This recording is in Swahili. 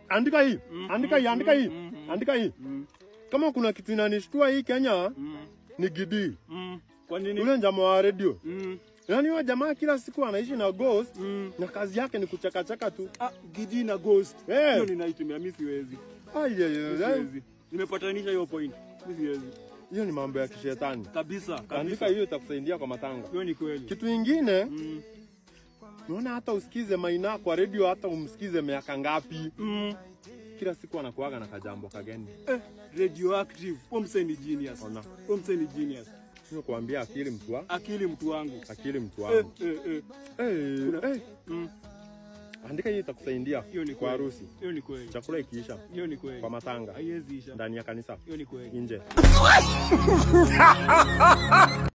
andika hii, andika hii, andika hii, mm, mm. andika hii. Mm. Kama kuna kitu inanishtua hii Kenya Mm. ni Gidi, Mm. Kwa nini? yule jamaa wa radio. Mm. Yaani huyo jamaa kila siku anaishi na ghost Mm. na kazi yake ni kuchakachaka tu. Ah, Gidi na Ghost. Eh. Hiyo ninaitumia mimi siwezi. Ai, ai, Mimi ai, ai. siwezi. Nimepatanisha hiyo point. Mimi siwezi. Hiyo ni mambo ya kishetani. Kabisa, Andika kabisa. hiyo itakusaidia kwa matanga. Hiyo ni kweli. Kitu ingine, Mm. unaona hata usikize Maina kwa radio, hata umsikize miaka ngapi, Mm. kila siku anakuaga na kajambo kageni. Eh, radioactive. Huyo msee ni genius. Ona, Huyo msee ni genius. sio kuambia akili mtu wa Akili mtu wangu. akili mtu Eh, wangu. eh, eh. Eh, Kuna- eh, Mm. andika hiyo itakusaidia Hiyo ni kwa kweli. harusi, Hiyo ni kweli. chakula ikiisha, Hiyo ni kweli. kwa matanga, Haiwezi isha. ndani ya kanisa, Hiyo ni kweli. nje.